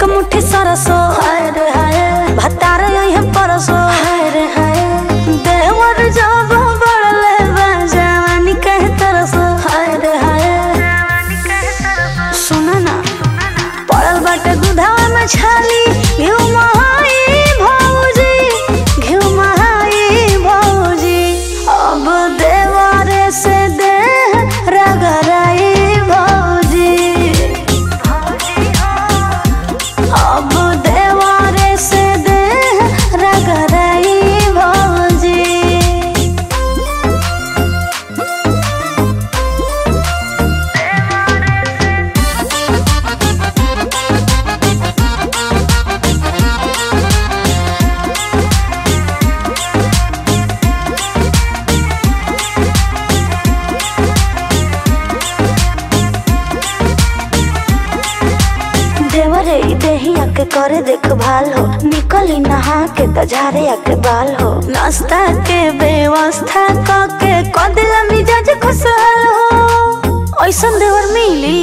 एक मुट्ठी सरसो हाय रे हाय भतार यही परसो हाय रे हाय देवर जब बड़ले बा जवानी कहे तरसो हाय रे हाय सुना ना पड़ल बाटे दुधावा में छाली घिउ महाई भौजी घिउ महाई भौजी अब देवारे से दे रगराई भौजी अब देवारे से दे रगराई भौजी देवरे ई देहिया के करे देखभाल हो निकली नहा के त झारे के बाल हो नाश्ता के व्यवस्था क के कदिला मिजाज खुशहाल हो ऐसन देवर मिली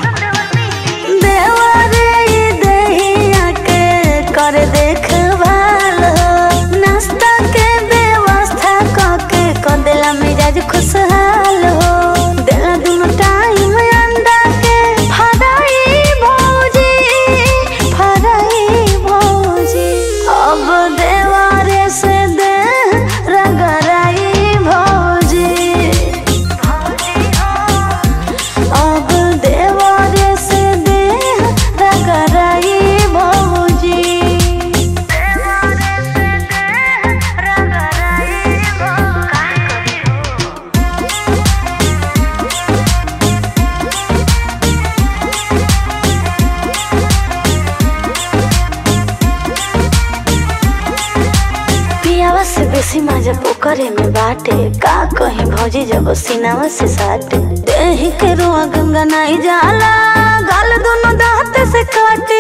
देवरे ई देहिया के करे देखभाल हो नाश्ता के व्यवस्था क के कदिला मिजाज खुशहाल हो देला दुनो टाइम अंडा के फराई भौजी फराई भौजी अब देवारे से दे रगराई भौजी अब देवारे से दे रगराई भौजी पियावा से बेसी मजा पोखरे में बाटे का कहीं भौजी जब सीनावा से साटे देही के रुआ गंगा नाई जाला गाल दोनों दांत से काटे